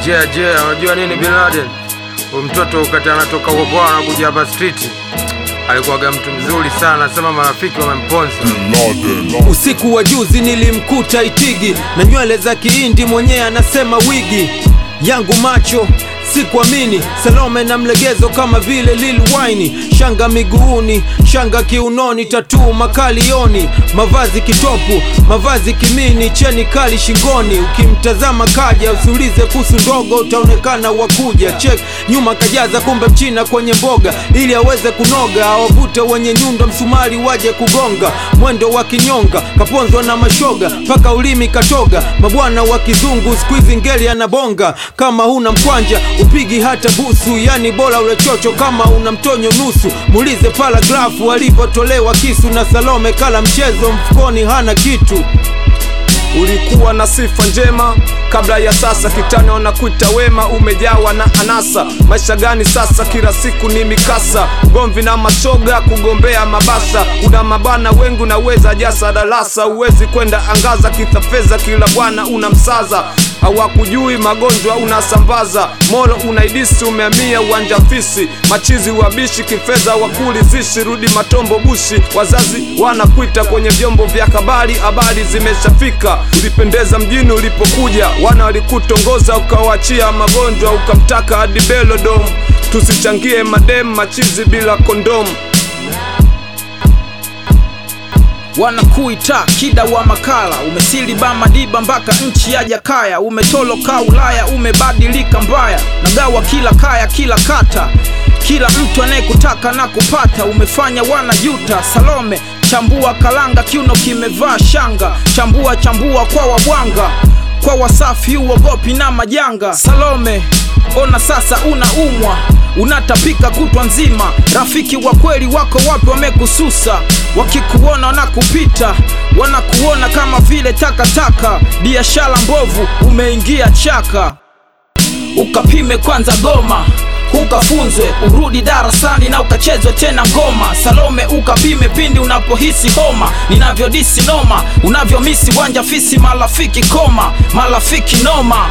Je, je, unajua nini Bin Laden? Huyu mtoto wakati anatoka huko kwao anakuja hapa street. Alikuwaga mtu mzuri sana, sema marafiki wamemponza. Usiku wa juzi nilimkuta Itigi na nywele za kihindi, mwenyewe anasema wigi yangu macho sikuamini, Salome na mlegezo kama vile Lil Wayne, shanga miguuni, shanga kiunoni, tatuu makalioni, mavazi kitopu, mavazi kimini, cheni kali shingoni. Ukimtazama kaja, usiulize kuhusu ndogo, utaonekana wakuja. Check nyuma kajaza, kumbe mchina kwenye mboga, ili aweze kunoga, awavute wenye nyundo, msumari waje kugonga, mwendo wa kinyonga, kaponzwa na mashoga, mpaka ulimi katoga, mabwana wa kizungu squeeze ngeli anabonga, kama huna mkwanja upigi hata busu, yani bora ule chocho kama una mtonyo nusu. Muulize paragrafu alivyotolewa kisu, na Salome kala mchezo mfukoni hana kitu. Ulikuwa na sifa njema kabla ya sasa, kitani wanakuita wema, umejawa na anasa. Maisha gani sasa? Kila siku ni mikasa, ugomvi na mashoga, kugombea mabasa. Una mabana wengi, unaweza jasa darasa, uwezi kwenda angaza, kitafeza kila bwana unamsaza hawakujui magonjwa unasambaza, molo unaidisi, umeamia uwanja fisi, machizi wabishi, kifedha wakulizishi, rudi matombo bushi, wazazi wanakuita kwenye vyombo vya habari, habari zimeshafika. Ulipendeza mjini ulipokuja, wana walikutongoza, ukawachia magonjwa, ukamtaka hadi Belodom. Tusichangie madem machizi bila kondomu. wanakuita kida wa makala, umesili Bamadiba mpaka nchi ya Jakaya, umetoloka Ulaya, umebadilika mbaya, nagawa kila kaya, kila kata, kila mtu anayekutaka na kupata, umefanya wanajuta. Salome chambua kalanga, kiuno kimevaa shanga, chambua chambua kwa wabwanga, kwa wasafi uogopi na majanga. Salome ona sasa unaumwa unatapika kutwa nzima, rafiki wa kweli wako wapi? Wamekususa, wakikuona wanakupita, wanakuona kama vile takataka. Biashara mbovu, umeingia chaka. Ukapime kwanza goma, ukafunzwe, urudi darasani na ukachezwe tena ngoma. Salome ukapime pindi unapohisi homa, ninavyodisi noma, unavyomisi wanja fisi, marafiki koma, marafiki noma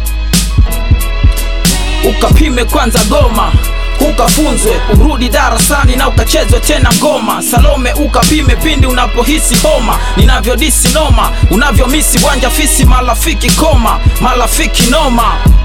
ukapime kwanza goma ukafunzwe urudi darasani na ukachezwe tena ngoma. Salome ukapime pindi unapohisi homa, ninavyodisi noma, unavyomisi wanja fisi, marafiki koma, marafiki noma.